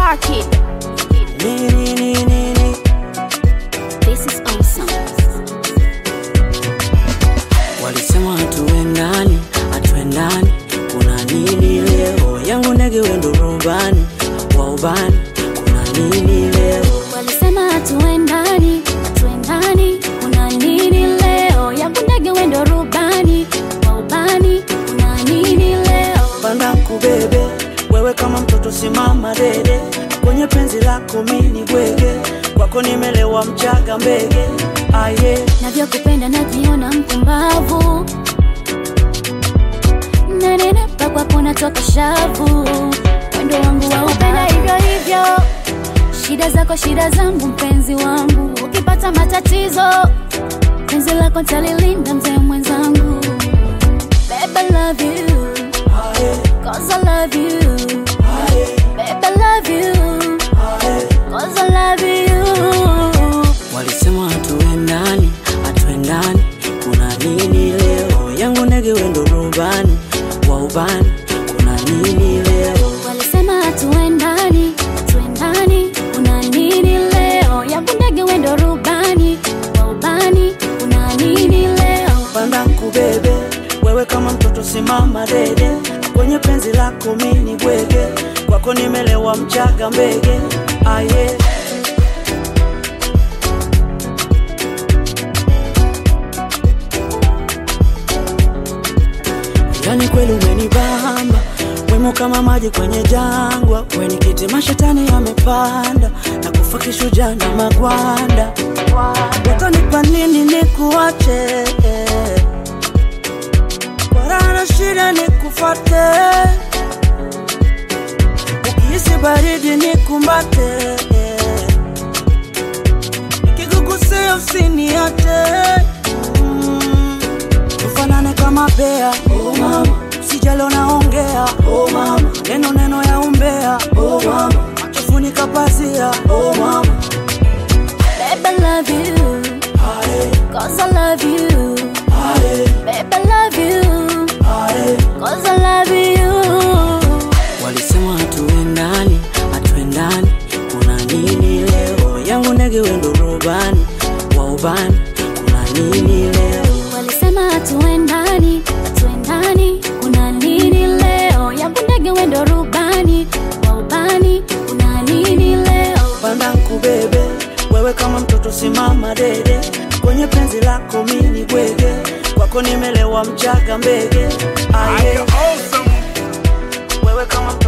Star Kid. Nini, nini, nini. This is awesome. Walisema hatuendani, hatuendani, kuna nini leo? Yangu ndege wendo rubani wa ubani, kuna nini leo? Walisema hatuendani, hatuendani, kuna nini leo? Yangu ndege wendo rubani, wa ubani, kuna nini leo? Panda kubebe wewe kama mtoto, simama dede kwenye penzi lako, mini bwege kwako, nimelewa mchaga mbege aye Navyokupenda najiona mpumbavu, nanenepa kwako natoka shavu, wendo wangu wa upenda hivyo hivyo, shida zako shida zangu, mpenzi wangu, ukipata matatizo penzi lako ntalilinda, mzee mwenzangu. Babe, I love you, aye cause I love you. aye Babe, I love you, aye. cause I love you. Walisema hatuendani, hatuendani, kuna nini leo? Yangu ndege wendo rubani wa ubani, kuna nini leo? Walisema hatuendani, hatuendani, kuna nini leo? Yangu ndege wendo rubani, wa ubani, kuna nini leo? Panda kubebe wewe kama mtoto, simama dede kwenye penzi lako, mini bwege kwako, nimelewa mchaga mbege aye Yani kweli umenibamba wemo kama maji kwenye jangwa, weni kiti mashetani yamepanda na kufa kishujaa na magwanda. Utanipa nini nikuache? Kwa raha na shida nikufate, ukihisi baridi nikumbate, nikikugusia usiniache mm. Tufanane kama bea oh mama, sijalo naongea oh mama, neno neno ya umbea oh mama, machofunika pazia oh mama, Babe, I love you, aye cause I love you. aye Babe, I love you, aye. cause I love you. Walisema hatuendani, hatuendani, kuna nini leo? Yangu ndege wendo rubani wa ubani, kuna nini leo? Walisema hatuendani, hatuendani, kuna nini leo? Yangu ndege wendo rubani, wa ubani, kuna nini leo? Panda nkubebe wewe kama mtoto, simama dede kwenye penzi lako, mini bwege kwako, nimelewa mchaga mbege aye Awesome. wewe kama